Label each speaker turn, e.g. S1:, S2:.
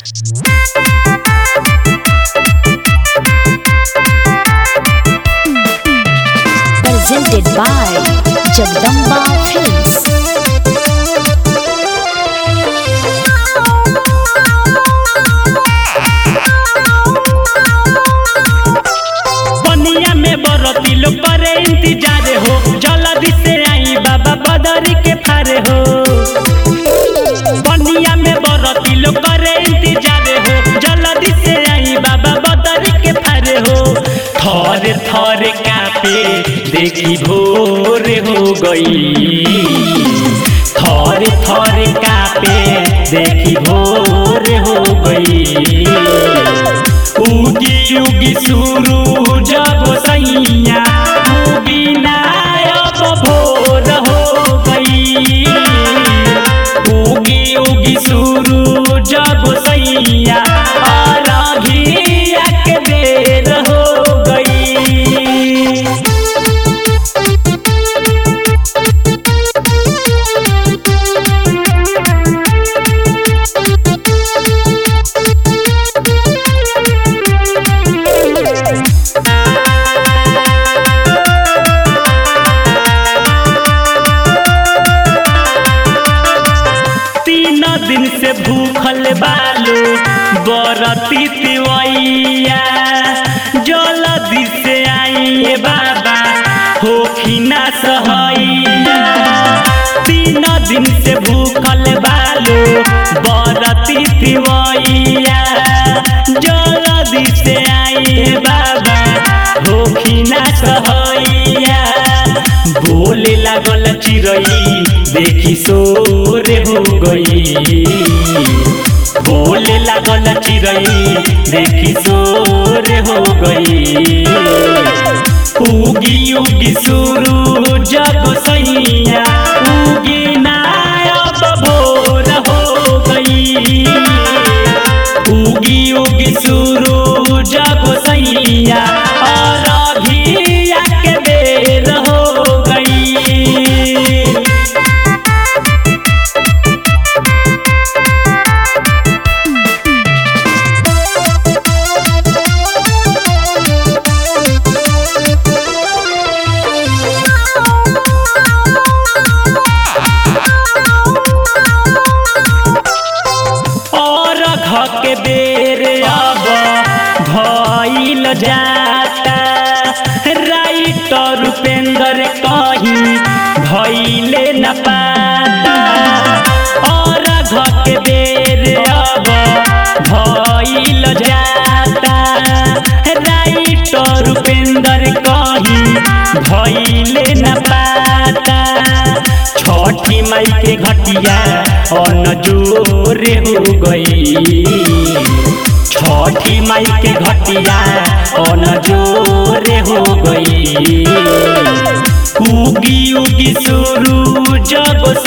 S1: Presented by Jagdamba Films.
S2: पनिया में बरती लोग करे इंतजार हो जल्दी से आई बाबा बदरी के फारे हो पनिया में बरती लोग करे इंतजार हो जल्दी से आई बाबा बदरी के फारे हो थर थर कापे देखी भोर हो गई थर थर कापे देखी भोर हो गई उगी उगी सुरू जब सैया उगी नायब भोर हो गई उगी उगी सुरू जब सैया अरघिया के बेर हो गई तीन दिन से भूखल बालो बरती तिवैया जल्दी से आइए बाबा होखिना सहैया तीन दिन से भूखल बालो बरती तिवैया जल्दी से आइए बाबा होखिना सहैया बोले लागल चिड़ई देखी सोर हो गई बोले लागल चिड़ई देखी सोर हो गई उगी उगी सुरू जब सैया उगी नायब भोर हो गई उगी उगी सुरू जब सैया और अभिया के बेर हो गई और घ के बेर अब भइल जाता राइटर उपेंद्र कहीं भइले न पाता और घ के बेर अब भइल जाता राइटर उपेंद्र कहीं भइले न पाता छठी माई के घटिया अन जोरे हो गई छठी माई के घटिया अन जोरे हो गई उगी उगी सुरू जब